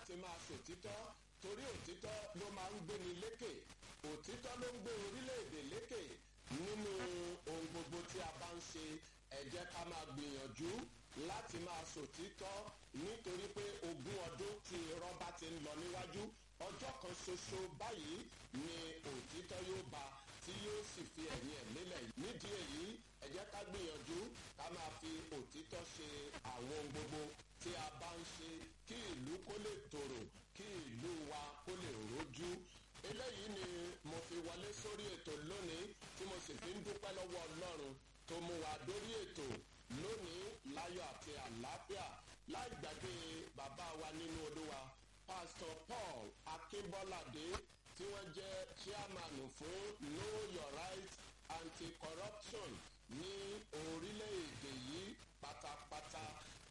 láti máa sòtítọ́ torí òtítọ́ ló máa ń gbéni lékè òtítọ́ ló ń gbé orílẹ̀-èdè lékè nínú ohun gbogbo tí a bá ń ṣe ẹ jẹ́ ká máa gbìyànjú láti máa sòtítọ́ nítorí pé ogún ọdún tí irọ́ bá ti ń lọ níwájú ọjọ́ kan ṣoṣo báyìí ni òtítọ́ yóò ba tí yóò sì fi ẹ̀yìn ẹ̀ lélẹ̀ nídìí èyí ẹ jẹ́ ká gbìyànjú ká máa fi òtítọ́ ṣe àwọn ohun gbogbo tí a bá ń ṣe kí ìlú kó lè tòrò kí ìlú wa kó lè rojú eléyìí ni mo fi wọlé sórí ètò lónìí tí mo sì fi ń dúpẹ́ lọ́wọ́ ọlọ́run tó mú wa dórí ètò lónìí láyọ̀ àti àlàáfíà láì gbàgbé bàbá wa nínú olúwa pastor paul akínbọ́ládé tí wọ́n jẹ́ chairman fún know your right anti-corruption ní orílẹ̀-èdè yìí pátápátá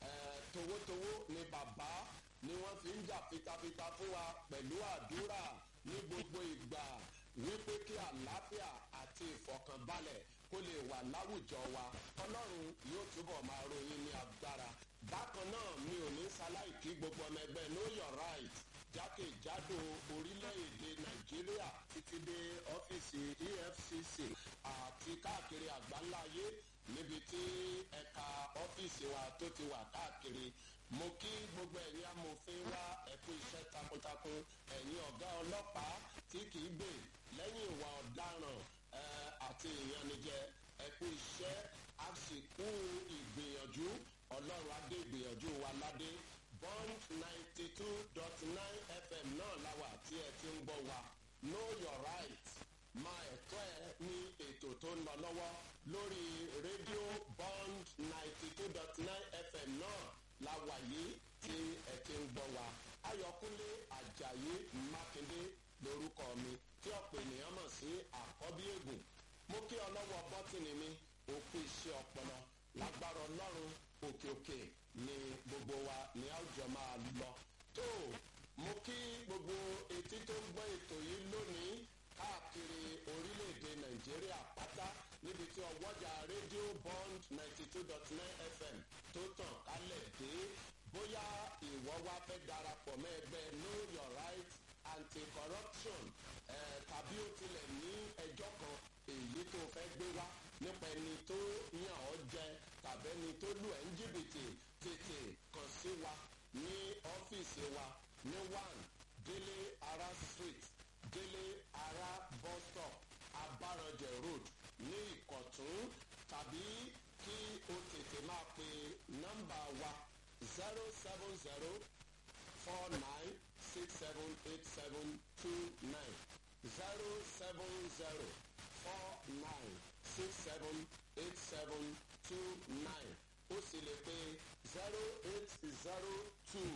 towótowó ni bàbá ni wọ́n fi ń jà fitafita fún wa pẹ̀lú àdúrà ní gbogbo ìgbà wípé kí àlàáfíà àti ìfọkànbalẹ̀ kó lè wà láwùjọ wa ọlọ́run yóò túbọ̀ máa ròyìn ní agbára bákan náà mi ò ní ṣaláì kí gbogbo ọmọ ẹgbẹ́ know your right jákèjádò orílẹ̀-èdè nàìjíríà títí dé ọ́fíìsì efcc àti káàkiri àgbáńláyé níbi tí ẹ̀ka ọ́fíìsì wa tó ti wà káàkiri mo kí gbogbo ẹ̀yin amòfin wa ẹ̀kú iṣẹ́ takuntakun ẹ̀yin ọ̀gá ọlọ́pàá tí kì í gbè lẹ́yìn ìwà ọ̀daràn àti ìyanijẹ ẹ̀kú iṣẹ́ àsìkò ìgbìyànjú ọlọ́run adé ìgbìyànjú wa ládé bond ninety two dot nine fm náà láwà tí ẹ ti ń gbọ́ wa know your right máa ẹ̀tọ́ ẹ ní ètò tó ń lọ lọ́wọ́ lórí rédíò bond ninety two dot nine fm náà láwà yìí tí ẹ ti ń gbọ́ wa ayọ̀kúnlé ajayi mákindé lórúkọ mi tí ọ̀pọ̀ ènìyàn mọ̀ sí àkọ́bí ègùn mo kí ọlọ́wọ́ bọ́tìnì mi òkú iṣẹ́ ọpọlọ lágbára ọlọ́run òkè òkè ni gbogbo wa ní àwùjọ máa lọ tó mo kí gbogbo etí tó ń gbọ́ ètò yìí lónìí káàkiri orílẹ̀-èdè nàìjíríà pátá níbi tí ọwọ́jà rédíò bond ninety two dot nine fm tó tàn kálẹ̀ dé bóyá ìwọ́ wá fẹ́ darapọ̀ mọ́ ẹgbẹ́ know your right anti-corruption eh, tàbí ó tilẹ̀ ní ẹjọ́ kan èyí tó fẹ́ gbé wá nípa ẹni tó yàn ọ́ jẹ tàbí ẹni tó lù ẹ́ ń jìbìtì tètè kàn sí wa ní ọ́fíìsì wa ní one délé ara street délé ara bus stop abarànjẹ road ní ìkọ̀tún tàbí kí o tètè máa pe nọ́mbà wa zero seven zero four nine six seven eight seven two nine zero seven zero four nine six seven eight seven two nine ó sì lè pe zero eight zero two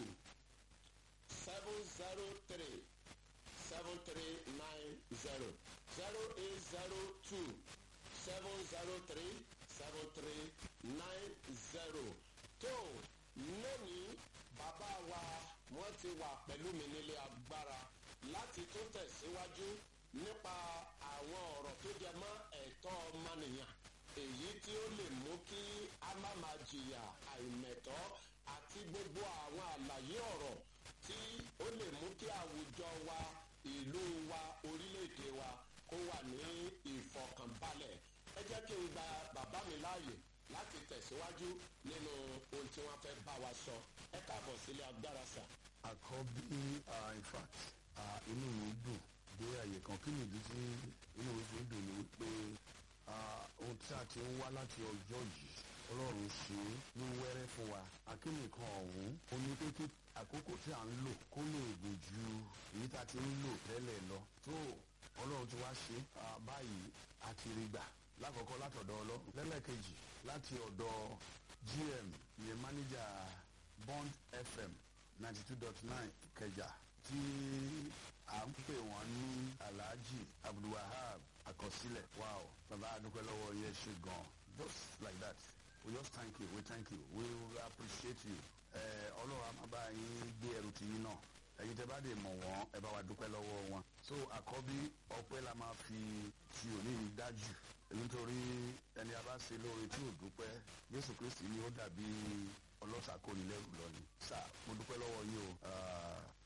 seven zero three seven three nine zero zero eight zero two seven zero three seven three nine zero tó lónìí bàbá wa wọ́n ti wà pẹ̀lú mi nílé agbára láti tó tẹ̀síwájú nípa àwọn ọ̀rọ̀ tó jẹ mọ́ ẹ̀tọ́ ọmọnìyàn èyí tí ó lè mú kí a má máa jìyà àìmẹ̀tọ́ àti gbogbo àwọn àlàyé ọ̀rọ̀ tí ó lè mú kí àwùjọ wa ìlú wa orílẹ̀-èdè wa kó wà ní ìfọkànbalẹ̀ ẹ jẹ́ kí n gba bàbá mi láàyè láti tẹ̀síwájú nínú ohun tí wọ́n fẹ́ bá wa sọ ẹ káàbọ̀ sílé agbára sà. àkọ́bí in fact inú mi dùn dé àyè kan kí nìdí tí inú mi fi ń dùn ni wípé ohun tí a ti ń wá láti ọjọ́ yìí ọlọ́run ṣe é ní wẹ́rẹ́ fún wa akínìkan ọ̀hún ó ní pé kí àkókò tí à ń lò kó lè gùn ju èyí tá a ti ń lò tẹ́lẹ̀ lọ tó ọlọ́run ti wá ṣe báyìí àti rí gbà lákọ̀ọ́kọ́ látọ̀dọ̀ ọlọ́run lẹ́lẹ́kejì láti ọ̀dọ̀ gm ìyẹn mánéjà bond fm ninety two dot nine kẹjà tí à ń pè wọ́n ní alhaji abdulwahab àkọsílẹ̀ wow bàbá adúpẹ́ lọ́wọ́ yẹn ṣe gan just like that we just thank you we thank you we appreciate you ọlọ́run a máa bá yín gbé ẹrù tìyín náà ẹ̀yin tẹ́ bá dé mọ̀ wọ́n ẹ bá wa dúpẹ́ lọ́wọ́ wọn so àkọ́bí ọpẹ́ la máa fi ti òní yìí dájú nítorí ẹni a bá ṣe lóore tí ò dúpẹ́ jésù kristi ni ó dàbí ọlọ́sàkóni lẹ́rù lọ ni sà mo dúpẹ́ lọ́wọ́ yín o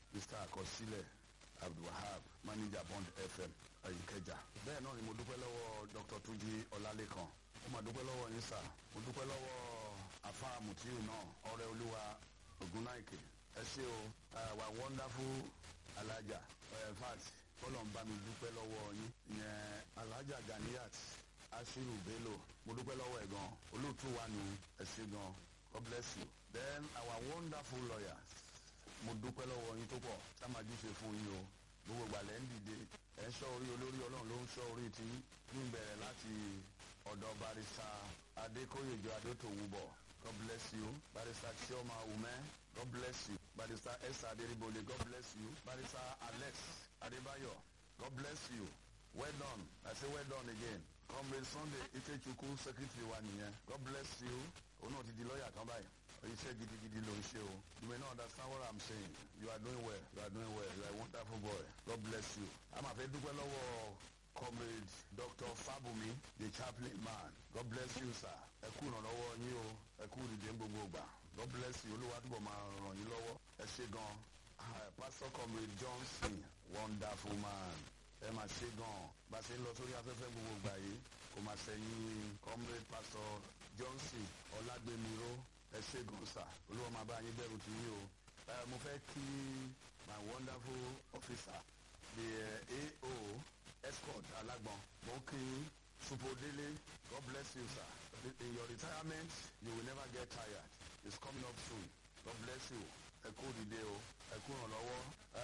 mr akọsílẹ̀ abdulwahab manager bond fm ayíkẹjà. bẹ́ẹ̀ náà ni mo dúpẹ́ lọ́wọ́ dr tunji ọlálẹ́kan mo máa dúpẹ́ lọ́wọ́ yín sà mo dúpẹ́ lọ́wọ́ afa mutiu náà ọ̀rẹ́ olúwa ogunnaike ẹ ṣé o wa wonderful alaja in fact kọ́lọ̀ ń bá mi dúpẹ́ lọ́wọ́ yín ìyẹn alaja ganiyat ashiru bello mo dúpẹ́ lọ́wọ́ ẹ̀ gan olóòtú wa nù ẹ ṣé gan god bless you then our wonderful lawyers mo dúpẹ́ lọ́wọ́ yín tó pọ̀ tá máa jíṣe fún yín o gbogbo ìgbàlẹ̀ ń dìde ẹ̀ ń ṣọ́ orí olórí ọlọ́run ló ń ṣọ́ orí tí ní bẹ̀rẹ̀ láti ọ̀dọ̀ barista adékòyèjọ adótòwúbọ̀ god bless you barista chioma ume god bless you barista esther aderibole god bless you barista alex adebayo god bless you well done i say well done again comrade sunday ikechukwu secretary wa nìyẹn god bless you òun náà ti di lọ́ọ̀yà tán báyìí iṣẹ́ gidigidi ló ń ṣe o you may not understand what i'm saying you are doing well you are doing well you are a wonderful boy god bless you a máa fẹ́ dúpẹ́ lọ́wọ́ comrade dr fabumi the chaplain man god bless you sir ẹ kú ìrànlọ́wọ́ yín o ẹ kú ìdíje ń gbogbo gbà god bless you olúwa túbọ̀ máa ràn yín lọ́wọ́ ẹ ṣe gan pastor comrade johnson wonderful man ẹ máa ṣe gan bá a ṣe ń lọ sórí afẹ́fẹ́ gbogbo gbà yìí kò máa ṣẹ̀yìn comrade pastor johnson ọlágbèmíró ẹ ṣe gan sà olúwa máa bá yín bẹ̀rù tì yín o mo fẹ́ kí my wonderful officer the uh, AO escort alágbọ̀n mo kí supodele god bless you sir in your retirement you will never get tired it's coming up soon god bless you ẹ kú dìde o ẹ kú ìrànlọ́wọ́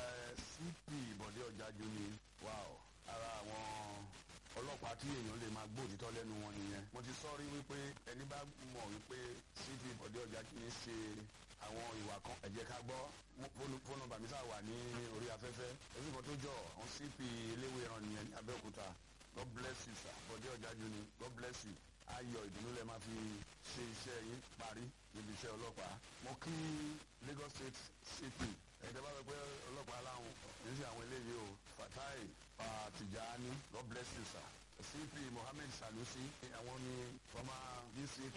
cp bọ̀dé ọ̀jájú ni wow ara àwọn ọlọ́pàá tí èèyàn lè máa gbóòtítọ́ lẹ́nu wọn nìyẹn mo ti sọ́ọ́rí wípé ẹni bá mọ̀ wípé cp bọ̀dé ọ̀jájú ni ṣe àwọn ìwà kan ẹ jẹ́ ká gbọ́ fóònù nọ́mbà mi sáà wà ní orí afẹ́fẹ́ oṣù kan tó jọ àwọn cp eléwé ẹran nìyẹn ní abẹ́òkúta god bless you sir bọ̀dé ọ̀jájú ni god bless you ayọ̀ ìdùnnú lẹ máa fi ṣe iṣẹ́ yín parí níbi iṣẹ́ ọlọ́pàá mo kí lagos state cp ẹ̀ẹ́dẹ́ bá wẹ pé ọlọ́pàá aláwọn yìí ṣe àwọn eléyìí o fatai tijani god bless you sir cp mohammed sanusi àwọn ni former dcp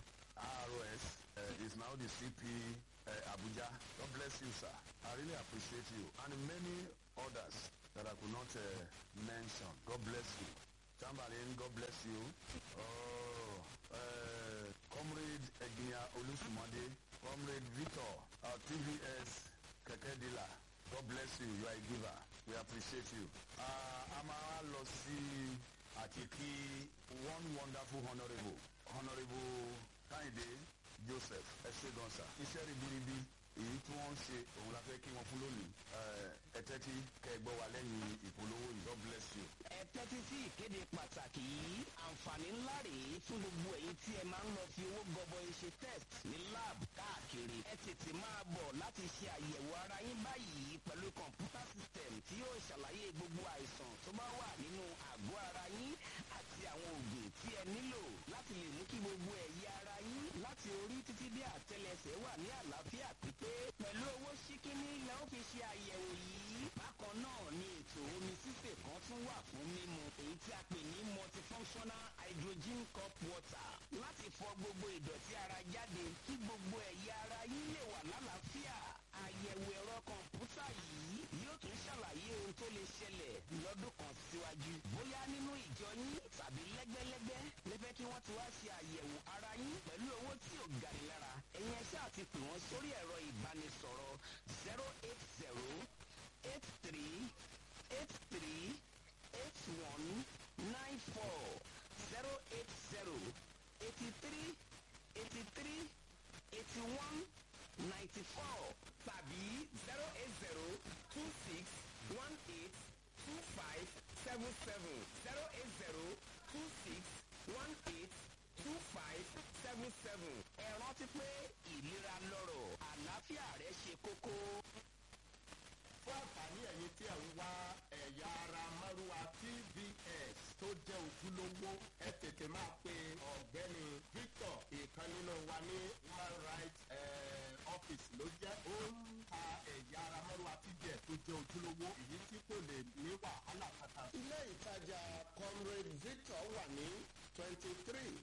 rs uh, is now the cp uh, abuja god bless you sir i really appreciate you and many others that i could not uh, mention god bless you chamberlain god bless you oh, uh, comrade egnia olusumade comrade victor uh, tvs kẹ̀kẹ́ dila god bless you you are a giver we appreciate you. a máa lọ sí àti kí one wonderful honourable honourable káyìndé joseph ẹ ṣe gan sa iṣẹ́ ribiribi èyí tí wọ́n ń ṣe òun la fẹ́ kí wọ́n fún lónìí ẹ tẹ́tí kẹ́ ẹ gbọ́ wa lẹ́yìn ìpolówó yìí god bless you. ẹ tẹ́tí sí ìkéde pàtàkì yìí àǹfààní ńlá rèé fún gbogbo èyí tí ẹ máa ń lọ fi owó gọbọi ṣe test ní lab káàkiri ẹ tètè máa bọ̀ láti ṣe àyẹ̀wò ara yín báyìí pẹ̀lú kọ̀ǹpútà system tí yóò ṣàlàyé gbogbo àìsàn tó bá wà nínú àgọ́ ara yín àti àwọn oògùn tí ẹ nílò láti lè mú kí gbogbo ẹ̀yà ara yín láti orí títí dé àtẹlẹsẹ̀ wà ní àlàáfíà pípé pẹ̀lú owó ṣíkíní lẹ́ ó fi ṣe àyẹ̀wò yìí bákan náà ni ètò omi sísè kan tún wà fún mímu èyí tí a pè ní multifunctional hydrogen cup water láti fọ gbogbo ìdọ̀tí ara jáde kí gbogbo ẹ̀yà ara yín lè wà lálàáfíà àyẹ̀wò ẹ̀rọ kọ̀ǹpútà yìí yóò tún ṣàlàyé ohun tó lè ṣẹlẹ̀ lọ́dún kan síwájú bóyá nínú ìjọ yín tàbí lẹ́gbẹ́lẹ́gbẹ́ lẹ́fẹ́ kí wọ́n ti wá ṣe àyẹ̀wò ara yín pẹ̀lú owó tí ò gani lára ẹ̀yin ẹ̀ṣẹ́ àti pè wọ́n sórí ẹ̀rọ ìbánisọ̀rọ̀ zero eight zero eight three eight three eight one nine four zero eight zero eighty three eighty three eighty one ninety four tàbí zero eight zero two six one eight two five seven seven zero eight zero two six one eight two five seven seven. ẹ rántí pé ìlera lọ́rọ̀ àlàáfíà rẹ ṣe kókó. fún àǹfààní ẹ̀yin tí ẹ̀ ń wá ẹ̀yà ara márùwá tvs tó jẹ́ ojúlówó ẹ tètè máa pe ọ̀gbẹ́ni victor ìkan nínú wa ní human rights eh, office ló jẹ́ ó ń ta ẹ̀yà ara márùwá tvs tó jẹ́ ojúlówó èyí tí kò lè ní wàhálà kankan. ilé ìtajà comrade victor wà ní twenty three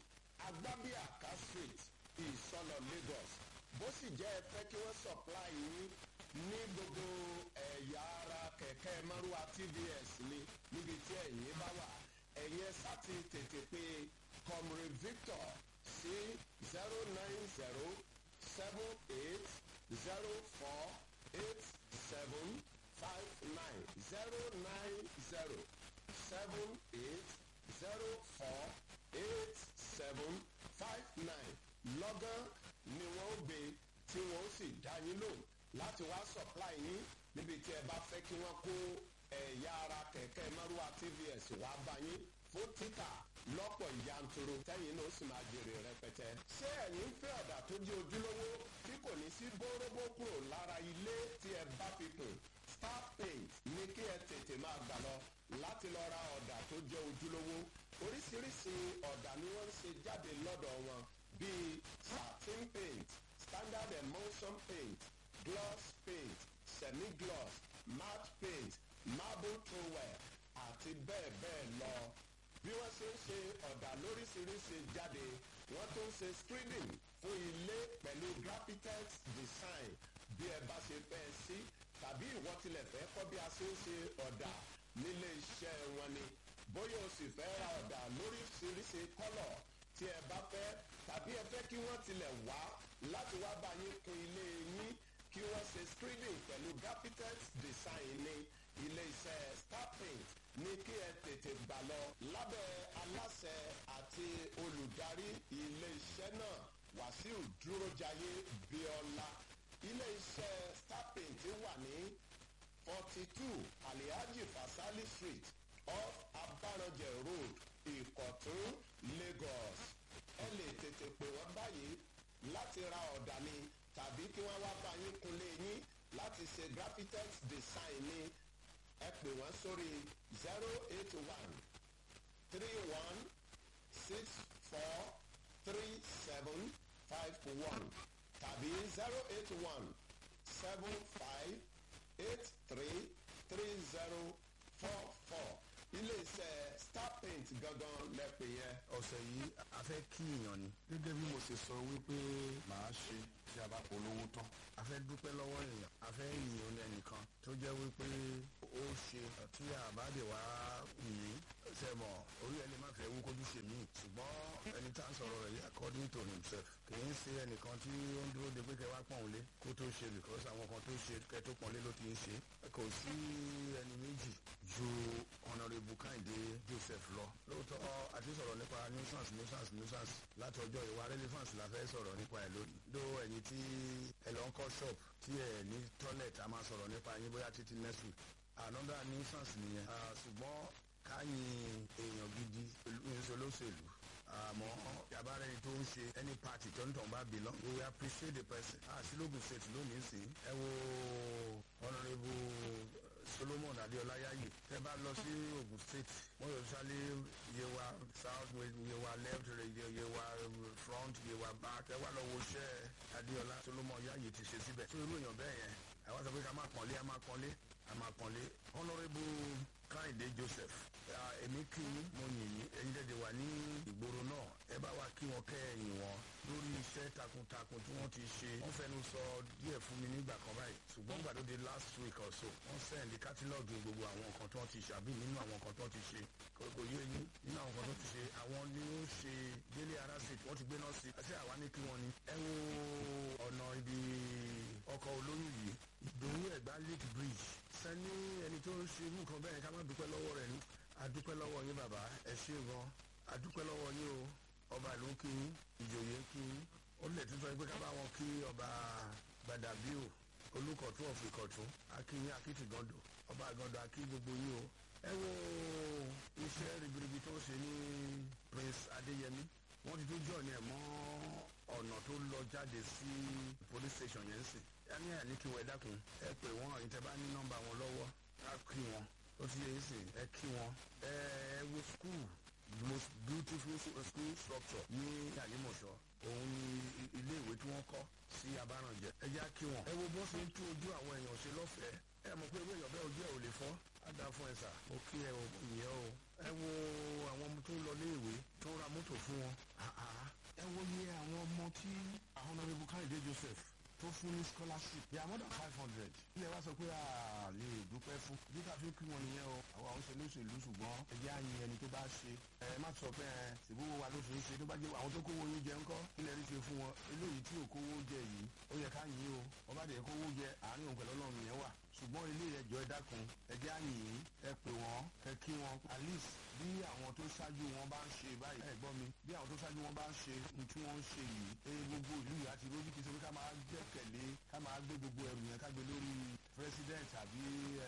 agbábíàká street ìsọlọ lagos bó sì jẹ́ ẹ fẹ́ kí wọ́n supply yín ní gbogbo ẹ̀yà ara kẹ̀kẹ́ márùwá tvs ni níbi tí ẹ̀yin bá wà ẹ̀yin ẹ̀ sá ti tètè pé comrade victor sí zero nine zero seven eight zero four eight seven five nine zero nine zero seven eight zero four eight seven five nine lọ́gán ni wọ́n gbé tí wọ́n sì dá yín lò láti wá supply yín níbi tí ẹ bá fẹ́ kí wọ́n kó ẹ̀yà ara kẹ̀kẹ́ márùwá tvs wá bá yín fún títà lọ́pọ̀ yanturu tẹ́yìn náà sì máa jèrè rẹpẹtẹ. ṣé ẹ̀yin ń fẹ́ ọ̀dà tó jẹ́ ojúlówó tí kò ní sí bóróbó kúrò lára ilé tí ẹ bá fi kùn star paint ní kí ẹ tètè máa gbà lọ láti lọ ra ọ̀dà tó jẹ́ ojúlówó oríṣiríṣi ọ̀dà ni wọ́n ń ṣe jáde lọ́dọ̀ wọn bíi satin paint standard emulsion paint gloss paint semi-gloss matte paint marble trowel àti bẹ́ẹ̀ bẹ́ẹ̀ lọ bí wọ́n ṣe ń ṣe ọ̀dà lóríṣiríṣi jáde wọ́n tún ń ṣe screening fún ilé pẹ̀lú graphitex design bí ẹ bá ṣe fẹ́ sí tàbí ìwọ tilẹ̀ fẹ́ kọ́ bí a ṣe ń ṣe ọ̀dà nílé iṣẹ́ wọn ni bóyá o sì fẹ́ ra ọ̀dà lóríṣiríṣi kọ́lọ̀ tí ẹ bá fẹ́ tàbí ẹ fẹ́ kí wọ́n tilẹ̀ wá láti wá bá yín kun ilé yín kí wọ́n ṣe screening pẹ̀lú graphitex design ní ilé iṣẹ́ star paint ní kí ẹ tètè gbà lọ lábẹ́ aláṣẹ àti olùdarí ilé iṣẹ́ náà wàsíù dúrójayé bíọ́lá ilé iṣẹ́ star paint wà ní forty two alihaji fasali street off abaranjẹ road ìkọ̀tún lagos ẹ lè tètè pè wọ́n báyìí láti ra ọ̀dà ni tàbí kí wọ́n wá bá yín kunlé yín láti ṣe graphitex design ni ẹ pè wọ́n sórí zero eight one three one six four three seven five one tàbí zero eight one seven five eight three three zero four four ilé-iṣẹ́ star paint gangan lẹ́pẹ̀ yẹn. ọ̀sẹ̀ yìí a fẹ́ kí èèyàn ni gẹ́gẹ́ bí mo ṣe sọ wípé màá ṣe tí a bá polówó tán a fẹ́ dúpẹ́ lọ́wọ́ èèyàn a fẹ́ yìn ní ẹnìkan tó jẹ́ wípé ó ṣe tí àbádé wa yìí sẹ́mọ̀ orí ẹni má fẹ́ wú kójú ṣe mí ṣùgbọ́n ẹni tá à ń sọ̀rọ̀ rẹ̀ yìí according to himself kì í ṣe ẹnìkan tí ó ń dúró de pé kẹ́ wá pọ̀n lé kó tó ṣe because àwọn kan tó ṣe kẹ́ tó pọ̀n lé ló ti ń ṣe kò sí ẹni méjì ju honourable kẹ́hìndé joseph lọ lóòótọ́ àti sọ̀rọ̀ nípa nuisance nuisance nuisance láti ọjọ́ ìwà relevance la fẹ́ sọ̀rọ̀ nípa ẹ̀ lónìí dó ẹ̀yin tí ẹ lọ ń kọ́ shop tí ẹ ní toilet a máa sọ̀rọ̀ nípa yín bóyá títí next week another nuisance nìyẹn ṣùgbọ́n káyìn èèyàn gidi olóṣèlú àmọ́ yàbára ẹni tó ń ṣe any party tó ń tàn bá belong we will appreciate the person àṣìlógún state lónìí sí ẹ wo honourable solomon adeola yayi tẹ bá lọ sí ogun state wọn yóò sálẹ yewa south yewa left yewa front yewa back ẹ wá lọ wo iṣẹ adeola solomon yayi ti ṣe síbẹ tó irú èèyàn bẹẹ yẹn àwọn sọ pé ká máa pọ̀nlé a máa pọ̀nlé a máa pọ̀nlé honourable káyìndé joseph èmi kí mo yìn yín ẹyin dẹ́dẹ̀ wà ní ìgboro náà ẹ bá wa kí wọn kẹ́ ẹ̀yìn wọn lórí iṣẹ́ takuntakun tí wọ́n ti ṣe wọ́n fẹnu sọ díẹ̀ fún mi nígbà kan báyìí ṣùgbọ́n gbàdúrà last week or so wọ́n sẹ́ndí kátálọ́ọ̀gì gbogbo àwọn nǹkan tí wọ́n ti ṣe àbí nínú àwọn nǹkan tí wọ́n ti ṣe kò yé yín nínú àwọn nǹkan tí wọ́n ti ṣe àwọn ni ó ṣe délé ara street wọ́n ti gbé náà sí àti àwa ní kí wọ́n ni ẹ wo ọ̀nà ibi ọkọ̀ olóyún yìí ìdòwú ẹ̀gbá lake bridge sẹ́ni ẹni tó ń ṣe irú nǹkan bẹ́ẹ̀ ká má dúpẹ́ lọ́wọ́ rẹ̀ ní adúpẹ́ lọ́wọ́ yín bàbá ẹ ṣe gan adúpẹ́ lọ́wọ́ yín o ọba ìlú kí yín ìjòyè kí yín ó lè tún sọ pé ká bá wọn kí ọba gbadabio olùkọ̀tún ọ̀fìnkọ̀tún akínyín akitìgàndò ọba àgàndò akí gbogbo yín o ẹ wo iṣẹ́ ribiribi tó ń ṣe ní prince adéyẹmí wọ́n ti tún jọ̀ ní ẹ̀ mọ́ ọ̀nà tó lọ jáde sí police station yẹn sìn ẹni ẹ̀ ní kí wọ́n ẹ dákun ẹ pè wọ́n ìtẹ́ ní nọ́mbà wọn lọ́wọ́ á kí wọn ó ti yẹ sìn ẹ kí wọn ẹ ẹ wo school the most beautiful school structure ní àlímọ̀ṣọ́ òun ni ilé ìwé tí wọ́n kọ́ sí abárànjẹ ẹ já kí wọn ẹ wo bó ṣe ń tún ojú àwọn èèyàn ṣe lọ́fẹ̀ẹ́ ẹ mọ̀ pé ewé èèyàn bẹ́ẹ̀ ojú ẹ̀ ò lè fọ́ á dáa fún ẹ sà ó kí ẹ ìyẹn o ẹ wo àwọn ọmọ tó ń lọ léèwé tó ń ra mọ́tò fún wọn ẹ wo iye àwọn ọmọ tí àwọn ọ̀nàrẹ́bù káyọ̀dé joseph tó fún ní scholarship they are more than five hundred ilé wa sọ pé a lè dúpẹ́ fún bí ká fi kí wọn nìyẹn o àwọn àwọn òṣèlú òṣèlú ṣùgbọ́n ẹ̀jẹ̀ àyìn ẹni tó bá ṣe ẹ má sọ pé ẹ ṣèbówó wa ló fi ń ṣe tó bá jẹ́ àwọn tó kówó yín jẹ ńkọ́ ilẹ̀ rí ṣe fún wọn eléyìí tí ò kówó jẹ yìí ó yẹ ká yìn o ọba dẹ̀ kówó jẹ àárín òun pẹ̀lú ọlọ́run yẹn wà ṣùgbọ́n ilé ẹjọ́ ẹ dákun ẹjẹ́ àyìn ẹ pè wọ́n ẹ kí wọn at least bí àwọn tó ṣáájú wọn bá ń ṣe báyìí ẹ gbọ́ mi bí àwọn tó ṣáájú wọn bá ń ṣe ní tí wọ́n ń ṣe yìí ẹ gbogbo ìlú yìí àti lójú kìí ṣe pé ká máa gbẹ́kẹ̀lé ká máa gbé gbogbo ẹrù yẹn ká gbé lórí president àbí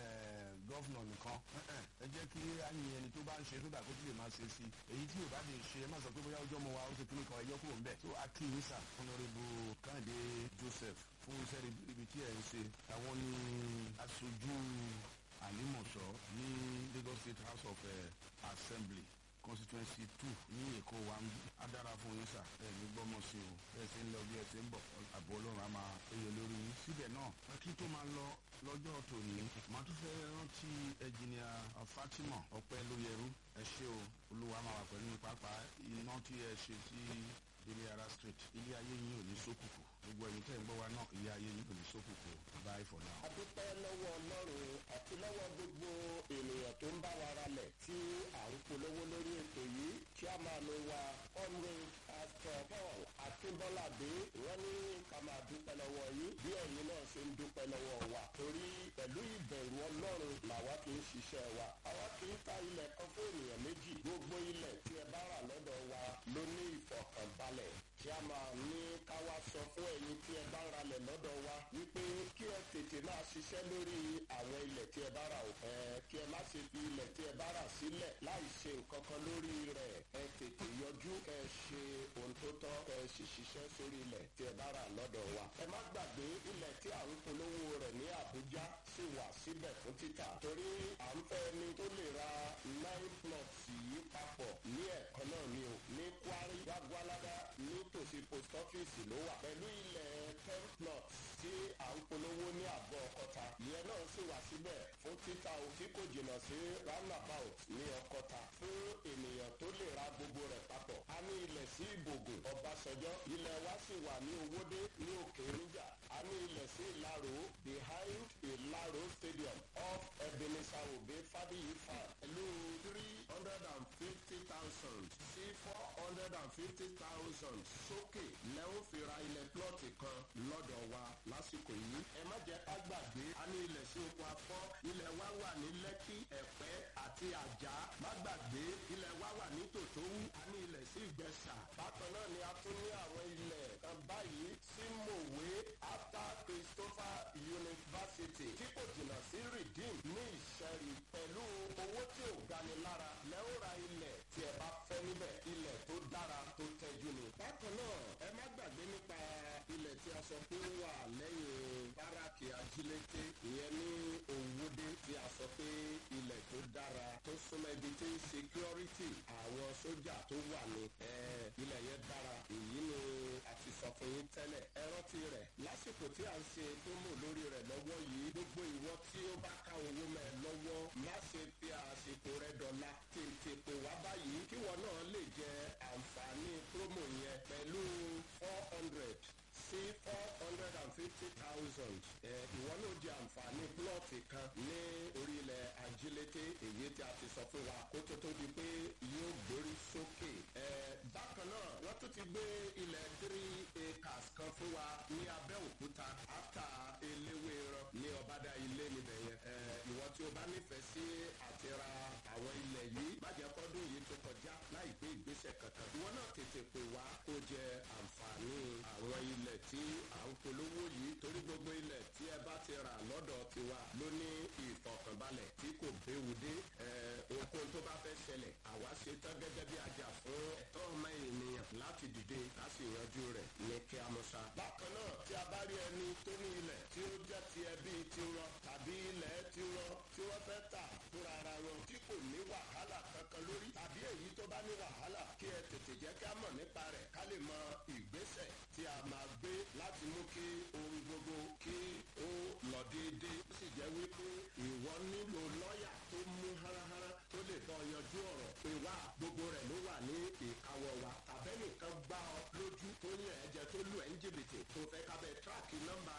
gọ́vnọ̀ nìkan ẹ jẹ́ kí àyìn ẹni tó bá ń ṣe tó dà kó tó lè máa ṣe sí èyí tí yorùbá lè ṣe ẹ má sọ pé bóyá ọjọ́ mo wa ó ṣe kíní kan ẹjọ́ kúrò ń bẹ̀ tó akínyísà honourable kàǹdé joseph fún iṣẹ́ ibi tí ẹ̀ ń ṣe àwọn ní aṣojú àlímọ̀ṣọ́ ní lagos state house of uh, assembly constituency two ní èkó wa ń bí adára fún yín sà ẹ ní gbọ́mọ̀ sí o bẹ́ẹ̀ ṣe ń lọ bí ẹ ṣe ń bọ̀ àbọ̀ ọlọ́run á máa péye lórí yín síbẹ̀ náà kí tó máa lọ lọ́jọ́ tòní màá tún fẹ́ rántí ẹnjìnìà fatima ọpẹ́ lóyẹrú ẹ ṣé o olúwa máa wà pẹ̀lú pápá iná tí ẹ ṣe sí délé ara street ilé ayé yín ò ní sókùkù gbogbo ẹ̀yin tẹ́ ń gbọ́ wa náà ilé ayé yín ò ní sókùkù bye for now. a dúpẹ́ lọ́wọ́ ọlọ́run àti lọ́wọ́ gbogbo ènìyàn tó ń bá wa ralẹ̀ tí à ń polówó lórí ètò yìí kí a máa lo wa honourable pastor paul akínbọ́ládé wọ́n ní ká máa dúpẹ́ lọ́wọ́ yín bí ẹ̀yin náà ṣe ń dúpẹ́ lọ́wọ́ wa torí pẹ̀lú ìbẹ̀rù ọlọ́run làwa kì í ṣiṣẹ́ wa àwa kì í ta ilẹ̀ kan fún ènìyàn méjì gbogbo ilẹ̀ tí ẹ bá rà lọ́dọ̀ wa ló ní ìfọ̀kànbalẹ̀ kí a máa ní ká wá sọ fún ẹ̀yin tí ẹ bá ń ralẹ̀ lọ́dọ̀ wa wípé kí ẹ tètè máa ṣiṣẹ́ lórí àwọn ilẹ̀ tí ẹ bá rà o. ẹ kí ẹ má ṣe fi ilẹ̀ tí ẹ bá rà sílẹ̀ láì ṣe nǹkan kan lórí rẹ̀ ẹ tètè yọjú kẹ ẹ ṣe ohun tó tọ́ kẹ ẹ sì ṣiṣẹ́ sórí ilẹ̀ tí ẹ bá rà lọ́dọ̀ wa. ẹ má gbàgbé ilẹ̀ tí à ń polówó rẹ̀ ní àbújá sì wà síbẹ̀ fún títà torí à ń fẹ́ ni tó lè ra nine plots yìí papọ̀ ní ẹ̀kan náà ni o ní kwari gbàgbọ́ládá nítòsí post office ló wà pẹ̀lú ilẹ̀ ten plots tí à ń polówó ní àgọ́ ọkọta ìyẹn náà sì wà síbẹ̀ fún títà o tí kò jìnnà sí roundabout ní ọkọta fún ènìyàn tó lè ra gbogbo rẹ̀ papọ̀ a ní ilẹ̀ sí ìbògùn ọbàṣọjọ́ ilẹ̀ wa sì wà ní owódé ní òkè níjà a ní ilẹ̀ sí ìlàró behind ìlàró stadium off ebenezer obe fadiyi farm pẹ̀lú three hundred and fifty thousand sí four hundred and fifty thousand sókè lẹ́wọ́n fi ra ilẹ̀ plọ́ọ̀tì kan lọ́dọ̀ wa lásìkò yìí. ẹ má jẹ́ ká gbàgbé a ní ilẹ̀ sí oko afọ́ ilẹ̀ wa wà ní lẹ́kí ẹ̀pẹ́ àti àjà má gbàgbé ilẹ̀ wa wà ní tòtówú a ní ilẹ̀ sí ìgbẹ́sà. bákan náà ni a tún ní àwọn ilẹ̀ kan báyìí sí mòwe after christopher university tí kò jìnnà sí redeem ní ìṣẹ́rí pẹ̀lú owó tí ò gani lára lẹ́wọ́n ra ilẹ̀ tí ẹ bá fẹ́ níbẹ̀ ilẹ̀ tó dára tó tẹ́jú ni. bákan náà ẹ má gbàgbé nípa ilẹ̀ tí a sọ pé ó wà lẹ́yìn báràkì ajílété ìyẹn ní òwúdé tí a sọ pé ilẹ̀ tó dára tó súnmọ́ ibi tí security àwọn sójà tó wà ní ilẹ̀ yẹn dára èyí ni a ti sọ fún yín tẹ́lẹ̀ ẹ rántí rẹ̀ lásìkò tí a ń ṣe tó mò lórí rẹ̀ lọ́wọ́ yìí gbogbo ìwọ tí ó bá ká owó mẹ́ lọ́wọ́ má ṣe fi àsìkò rẹ̀ dọ̀la tètè pè wá báyìí kíwọ náà lè jẹ àǹfààní promo yẹn pẹ̀lú four hundred sí four hundred and fifty thousand ìwọ náà jẹ àǹfààní plọ́ọ̀tì kan ní orílẹ̀ ajílété èyí tí a ti sọ fún wa kó tó tó di pé yóò gbórí sókè. bákan náà wọ́n tún ti gbé ilẹ̀ three acres kan fún wa ní abẹ́òkúta áta eléwé rán ní ọ̀bádà ilé níbẹ̀ yẹn. ìwọ tí o bá nífẹ̀ẹ́ sí àti ra àwọn ilẹ̀ yìí má jẹ́ kọ́dún yìí tó kọjá láì gbé ìgbésẹ̀ kankan. ìwọ náà tètè pè wá kó jẹ àǹfààní àwọn ilẹ̀ tí à ń polówó yìí torí gbogbo ilẹ̀ tí ẹ bá ti rà lọ́dọ̀ tiwa ló ní ìfọ̀kànbalẹ̀ tí kò béwu dé okun tó bá fẹ́ ṣẹlẹ̀ àwa ṣe tán gẹ́gẹ́ bí ajá fún ẹ̀tọ́ ọmọ ènìyàn láti dìde láti yanjú rẹ̀ ní kí a mọ̀ ṣá. bákan náà tí a bá rí ẹni tó ní ilẹ̀ tí ó jẹ́ ti ẹbí tiwọn tàbí ilẹ̀ tiwọn tí wọ́n fẹ́ tà fúnra ara wọn tí kò ní wàhálà kankan lórí tàbí èyí tó bá ní wàhálà kí ẹ tètè jẹ́ kí a mọ̀ nípa rẹ̀ ká lè mọ ìgbésẹ̀ tí a máa gbé láti mú kí ohun gbogbo kí ó lọ déédéé ó sì jẹ́ wípé ìwọ nílò lọ́ọ̀yà tó mú háráhárá tó lè bọ́ yanjú ọ̀rọ̀ pé wá gbogbo rẹ̀ ló wà ní ìkáwọ́ wa tàbẹ́nìkan gbá ọ lójú tó yàn ẹ́ jẹ tó lù ẹ́ ń jìbìtì tó fẹ́ kábẹ́ tíráàkì nọ́mbà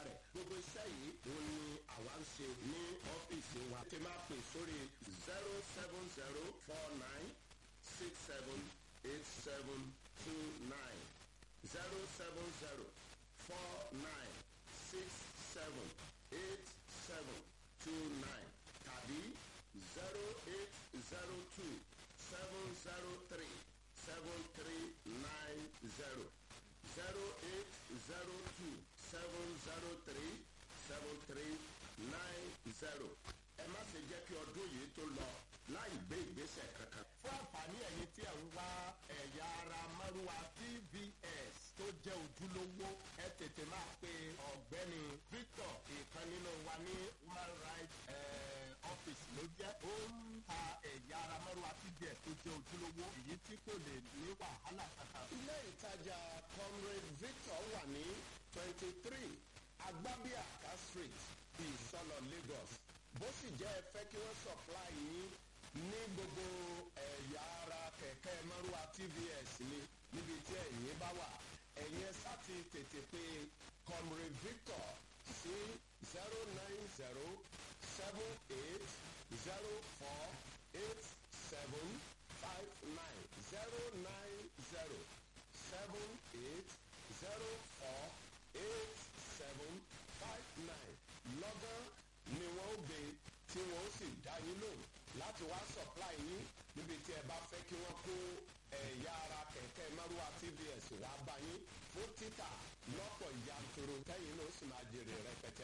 tètè máa pè sórí zero seven zero four nine six seven eight seven two nine zero seven zero four nine six seven eight seven two nine tàbí zero eight zero two seven zero three seven three nine zero zero eight zero two seven zero three seven three nine zero ẹ má ṣe jẹ́ kí ọdún yìí tó lọ láì gbé ìgbésẹ̀ kankan. fún àǹfààní ẹ̀yin tí ẹ̀ ń wá ẹ̀yà ara márùwá tvs tó jẹ́ ojúlówó ẹ tètè máa pe ọ̀gbẹ́ni victor ìkan nínú wa ní human rights office ló jẹ́ ó ń ta ẹ̀yà ara márùwá tvs tó jẹ́ ojúlówó èyí tí kò lè ní wàhálà kankan. ilé ìtajà comrade victor wà ní twenty three agbábíàká street ìsọlọ lagos bó sì jẹ́ ẹ fẹ́ kí wọ́n supply yín ní gbogbo ẹ̀yà ara kẹ̀kẹ́ márùwá tvs ni níbi tí ẹ̀yin bá wà ẹ̀yin ẹ sá ti tètè pé comrade victor sí zero nine zero seven eight zero four eight seven five nine zero nine zero seven eight zero four eight seven five nine lọ́gán ni wọ́n ó gbé tí wọ́n ó sì dá yín lò láti wá supply yín níbi tí ẹ bá fẹ́ kí wọ́n kó ẹ̀yà ara kẹ̀kẹ́ márùwá tvs wá bá yín fún títà lọ́pọ̀ yanturu tẹ́yìn ló sì máa jèrè rẹpẹtẹ.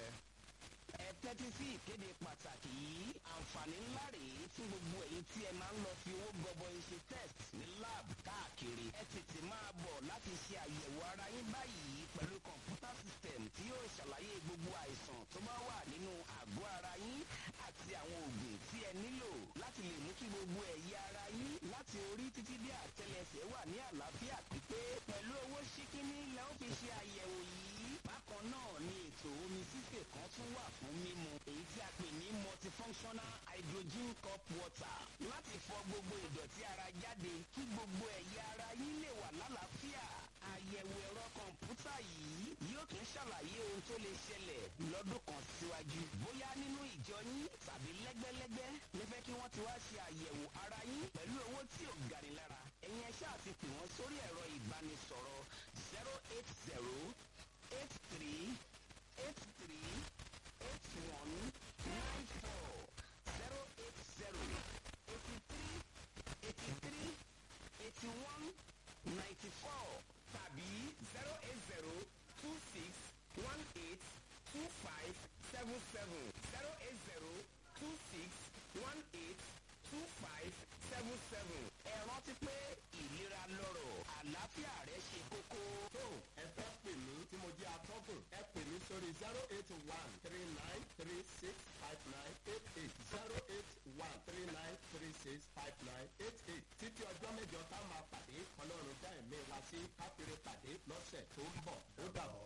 ẹ tẹ́tí sí ìkéde pàtàkì yìí àǹfààní ńlá rèé fún gbogbo èyí tí ẹ máa ń lọ fi owó gọbọi ṣe test ní lab káàkiri ẹ tètè máa bọ̀ láti ṣe àyẹ̀wò ara yín báyìí pẹ̀lú kọ̀ǹpútà system tí yóò ṣàlàyé gbogbo àìsàn tó bá wà nínú àgọ́ ara yín àti àwọn oògùn tí ẹ nílò láti lè mú kí gbogbo ẹ̀yà ara yín láti orí títí dé àtẹlẹsẹ̀ wà ní àlàáfíà pípé pẹ̀lú owó ṣíkíní lẹ́ ó fi ṣe àyẹ̀wò yìí bákan náà ni ètò omi sísè kan tún wà fún mímu èyí tí a pè ní multifunctional hydrogen cup water láti fọ gbogbo ìdọ̀tí ara jáde kí gbogbo ẹ̀yà ara yín lè wà lálàáfíà àyẹ̀wò ẹ̀rọ kọ̀ǹpútà yìí yóò tún ṣàlàyé ohun tó lè ṣẹlẹ̀ lọ́dún kan síwájú bóyá nínú ìjọ yín tàbí lẹ́gbẹ́lẹ́gbẹ́ lẹ́fẹ́ kí wọ́n ti wá ṣe àyẹ̀wò ara yín pẹ̀lú owó tí ò gani lára ẹ̀yin ẹ ṣáà ti pè wọ́n sórí ẹ̀rọ ìbánisọ̀rọ̀ zero eight zero eight three eight three eight one nine four zero eight zero eighty three eighty three eighty one ninety four tàbí zero eight zero two six one eight two five seven seven zero eight zero two six one eight two five seven seven. ẹ rántí pé ìlera lọ́rọ̀ àlàáfíà rẹ ṣe kókó. tó ẹ fẹ́ pè mí tí mo jẹ́ atọ́kùn ẹ pè mí sórí zero eight one three nine three six five nine eight eight zero eight one three nine three six five nine eight eight títí ọjọ́ mẹ́jọ tá a máa pàdé ọlọ́run dá ẹ̀mí wa sí káfíńrẹ́ pàdé lọ́sẹ̀ tó ń bọ̀ ó dàbọ̀.